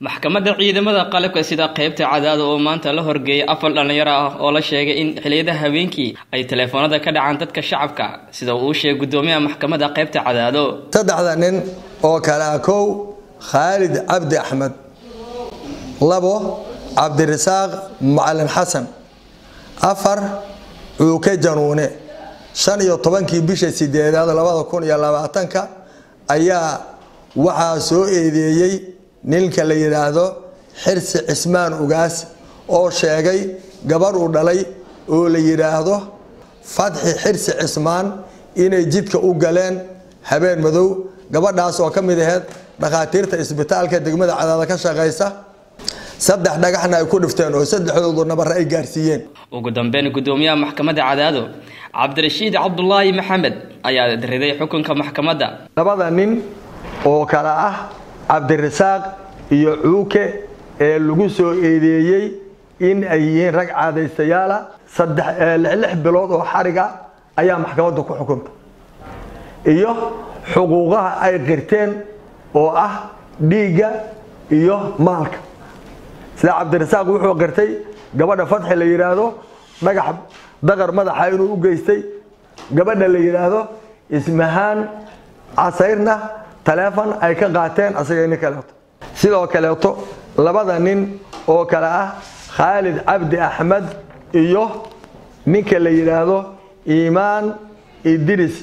maxkamadda ciidamada qalabka sida qaybta cadaada oo maanta la horgeeyay afar dhallinyaro ah oo la sheegay in xiliyada habeenkii ay teleefoonada ka dhacaan dadka shacabka sida uu sheegay guddoomiyaha maxkamadda qaybta cadaado saddexda nin oo kale ah kow khaalid cabdi axmed labo cabdirasaaq macalin xasan afar cuuke januune shan iyo tobankii bisha sideedaad labada kun iyo labaatanka ayaa waxaa soo eedeeyey ninka la yidhaahdo xirsi cismaan ugaas oo sheegay gabarh uu dhalay oo la yidhaahdo fatxi xirsi cismaan inay jidka u galeen habeen madow gabadhaas oo ka mid aheyd dhakhaatiirta isbitaalka degmada cadaada ka shaqaysa saddex dhagaxna ay ku dhifteen oo saddexdoodu nabarre ay gaarsiiyeen ugu dambeyn guddoomiyaha maxkamadda cadaado cabdirashiid cabdulaahi maxamed ayaa riday xukunka maxkamadda labada nin oo kale ah cabdirasaaq iyo cuuke ee lagu soo eedeeyey in ay yihiin rag caadaystayaala lix bilood oo xariga ayaa maxkamadda ku xukunta iyo xuquuqaha ay qirteen oo ah dhiigga iyo maalka sida cabdirasaaq wuxuu qirtay gabadha fatxi la yidhaahdo dhagax daqar madaxa inuu u geystay gabadha la yidhaahdo ismahaan casayrna taleefon ay ka qaateen asaga nin kaleeto sidoo kaleeto labada nin oo kale ah khaalid cabdi axmed iyo ninka la yidhaahdo iimaan idris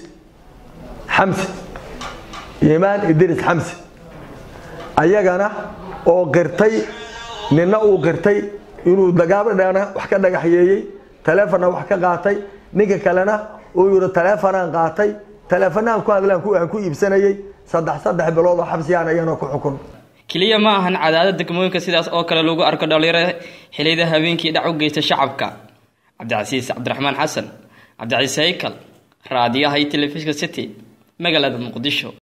xamsi iimaan idris xamsi ayagana oo qirtay ninna uu qirtay inuu gaabadhana wax ka dhagaxyeeyey taleefonna wax ka qaatay ninka kalena uu yidhi taleefonaan qaatay taleefonaan ku hadlaan aan ku iibsanayey saddex saddex bilood oo xabsiyaan ayana ku xukun keliya ma ahan cadaadad degmooyinka sidaas oo kale lagu arko dhalinyaro xiliyada habeenkii dhac u geysta shacabka cabdicasiis cabdiraxmaan xasan cabdicasiis haykal raadiyaha iyo telefishinka city magaalada muqdisho